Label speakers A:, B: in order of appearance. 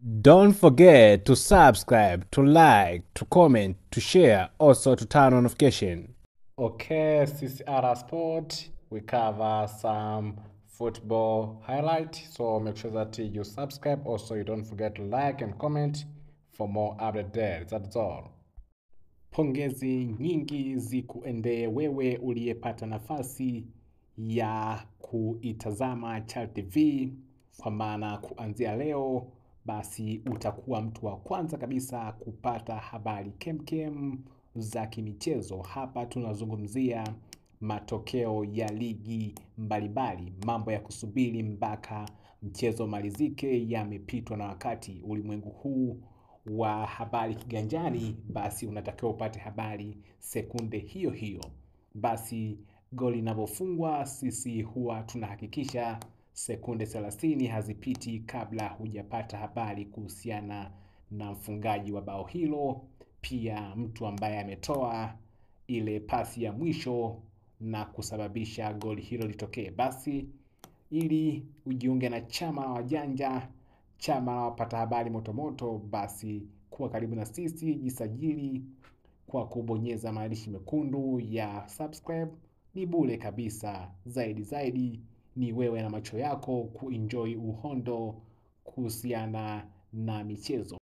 A: Don't forget to subscribe, to like, to comment, to share, also to turn on notification. Okay, CCR Sport, we cover some football highlight. So make sure that you subscribe. Also, you don't forget to like and comment for more update there. That's all. Pongezi nyingi zikuendee wewe uliyepata nafasi ya kuitazama Chal TV, kwa maana kuanzia leo basi utakuwa mtu wa kwanza kabisa kupata habari kemkem za kimichezo. Hapa tunazungumzia matokeo ya ligi mbalimbali, mambo ya kusubiri mpaka mchezo malizike yamepitwa na wakati. Ulimwengu huu wa habari kiganjani, basi unatakiwa upate habari sekunde hiyo hiyo. Basi goli linavyofungwa, sisi huwa tunahakikisha sekunde 30 hazipiti kabla hujapata habari kuhusiana na mfungaji wa bao hilo, pia mtu ambaye ametoa ile pasi ya mwisho na kusababisha goli hilo litokee. Basi ili ujiunge na chama la wajanja, chama la wapata habari motomoto, basi kuwa karibu na sisi, jisajili kwa kubonyeza maandishi mekundu ya subscribe. Ni bure kabisa. Zaidi zaidi ni wewe na macho yako kuenjoy uhondo kuhusiana na michezo.